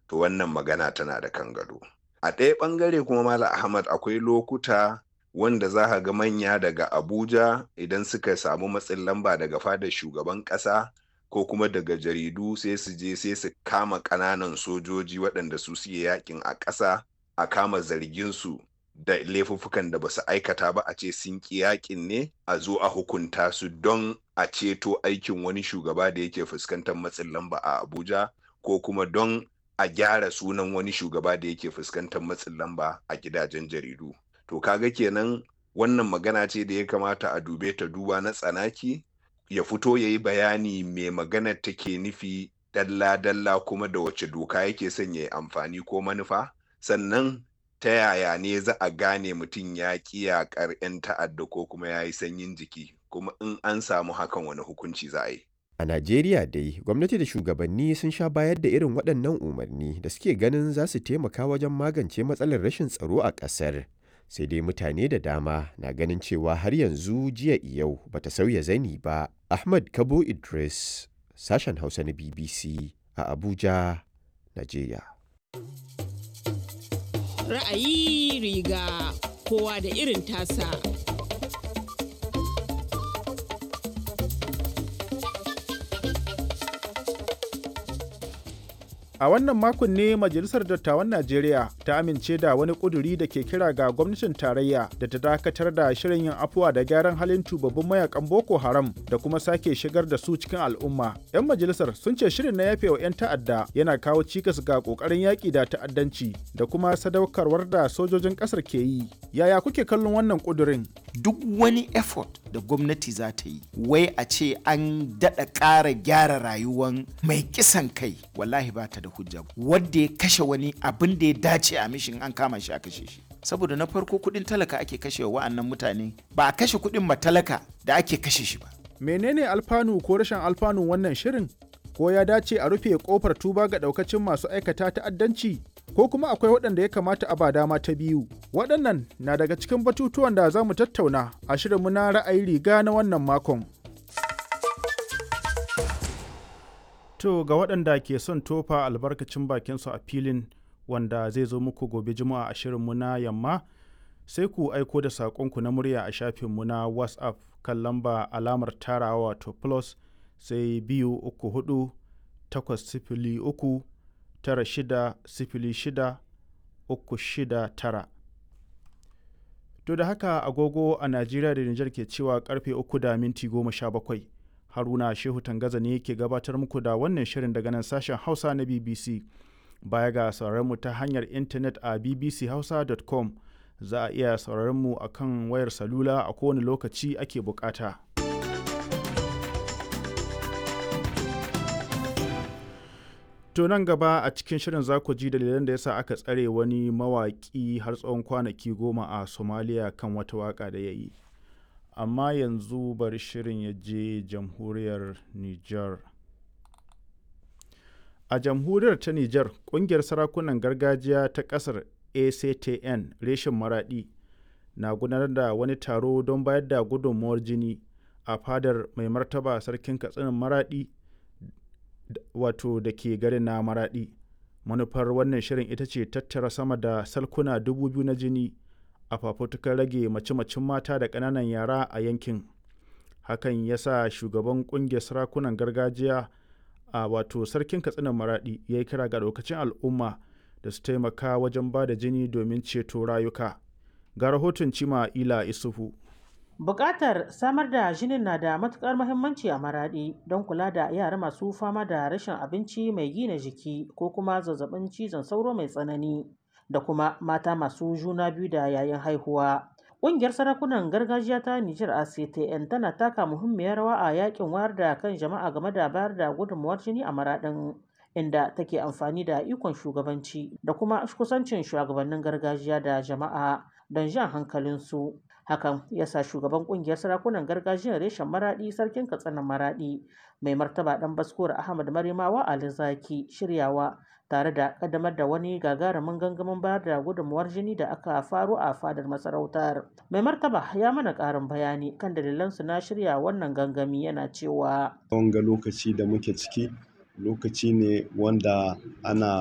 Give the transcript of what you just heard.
to wannan magana tana da kan gado a ɗaya ɓangare kuma mala ahmad akwai lokuta wanda za ka ga manya daga abuja idan suka samu matsin lamba daga fadar shugaban ƙasa ko kuma daga jaridu sai su je sai su kama ƙananan sojoji waɗanda su suke yakin a ƙasa a kama zarginsu da laifuffukan da ba su aikata ba a ce sun ƙi yakin ne a zo a hukunta su don a ceto aikin wani shugaba da yake fuskantar matsin lamba a abuja ko kuma don a gyara sunan wani shugaba da yake fuskantar matsin lamba a gidajen jaridu to kaga kenan wannan magana ce da ya kamata a dube ta duba na tsanaki ya fito ya yi bayani mai maganar take nufi dalla-dalla kuma da wace doka yake son ya yi amfani ko manufa sannan ta yaya ne za a gane mutum ya ƙi yaƙar 'yan ta'adda ko kuma ya yi sanyin jiki kuma in an samu hakan wani hukunci za a yi A Najeriya dai, gwamnati da shugabanni sun sha bayar da irin waɗannan umarni da suke ganin za su taimaka wajen magance matsalar rashin tsaro a ƙasar. Sai dai mutane da dama na ganin cewa har yanzu jiya yau bata sauya zani ba. Ahmad Kabo Idris, sashen Hausa na BBC a Abuja, Najeriya. Ra'ayi riga kowa da irin tasa. A wannan makon ne Majalisar Dattawan Najeriya ta amince da wani ƙuduri da ke kira ga gwamnatin tarayya da ta dakatar da shirin yin afuwa da gyaran halin tubabbin mayakan Boko Haram da kuma sake shigar da su cikin al'umma. 'Yan majalisar sun ce shirin na yafe wa 'yan ta'adda yana kawo cikas ga ƙoƙarin yaƙi da ta'addanci da kuma sadaukarwar da sojojin ƙasar ke yi. Yaya kuke kallon wannan ƙudurin? Duk wani effort da gwamnati za ta yi, wai a ce an daɗa ƙara gyara rayuwan mai kisan kai, wallahi ba ta da hujja wadda ya kashe wani abin da ya dace a mishin an kama shi a kashe shi saboda na farko kudin talaka ake kashe wa'annan mutane ba a kashe kudin matalaka da ake kashe shi ba menene alfanu ko rashin alfanun wannan shirin ko ya dace a rufe kofar tuba ga daukacin masu aikata ta'addanci ko kuma akwai waɗanda ya kamata a ba dama ta biyu waɗannan na daga cikin batutuwan da za mu tattauna a shirinmu na ra'ayi riga na wannan makon To ga waɗanda ke son tofa albarkacin bakinsu a filin wanda zai zo muku gobe juma'a a shirinmu na yamma sai ku aiko da saƙonku na murya a shafinmu na WhatsApp kan lamba alamar tarawa wato plus sai biyu uku hudu takwas sifili uku tara shida sifili shida uku shida tara. To da haka agogo a Najeriya da Nijar ke cewa karfe uku da minti goma sha bakwai. haruna shehu tangaza ne ke gabatar muku da wannan shirin daga nan sashen hausa na bbc baya ga mu ta hanyar intanet a bbchausa.com za a iya sauraron mu a kan wayar salula a kowane lokaci ake bukata to nan gaba a cikin shirin za ku ji dalilan da yasa aka tsare wani mawaƙi har tsawon kwanaki goma a somalia kan wata waka da ya yi amma yanzu bari shirin ya je jamhuriyar Nijar. A jamhuriyar ta Nijar, ƙungiyar sarakunan gargajiya ta ƙasar ACTN reshen maraɗi na gudanar da wani taro don bayar da gudunmuwar jini a fadar mai martaba sarkin katsinin maraɗi wato da ke garin na maraɗi. Manufar wannan shirin ita ce tattara sama da salkuna dubu biyu na jini a fafutukar rage mace-macen mata da ƙananan yara a yankin hakan ya sa shugaban ƙungiyar sarakunan gargajiya a wato sarkin katsinan maraɗi ya yi kira ga lokacin al'umma da su taimaka wajen ba da jini domin ceto rayuka ga rahoton cima ila isufu Bukatar samar da jinin na da matukar muhimmanci a maraɗi don kula da yara masu fama da rashin abinci mai gina jiki ko kuma zazzabin cizon sauro mai tsanani da kuma mata masu juna biyu da yayin haihuwa. Ƙungiyar sarakunan gargajiya ta Nijar ACTN tana taka muhimmiyar rawa a yakin wayar da kan jama'a game da bayar da gudunmuwar jini a maraɗin inda take amfani da ikon shugabanci da kuma kusancin shugabannin gargajiya da jama'a don jan hankalinsu. Hakan ya sa shugaban ƙungiyar sarakunan gargajiyar reshen maraɗi sarkin katsinan maraɗi mai martaba ɗan baskuwar Ahmad Marimawa Ali Zaki shiryawa tare da kaddamar da wani gagarumin gangamin bayar da gudunmuwar jini da aka faru a fadar masarautar. Mai martaba ya mana ƙarin bayani kan dalilansu na shirya wannan gangami yana cewa. Wanga lokaci da muke ciki lokaci ne wanda ana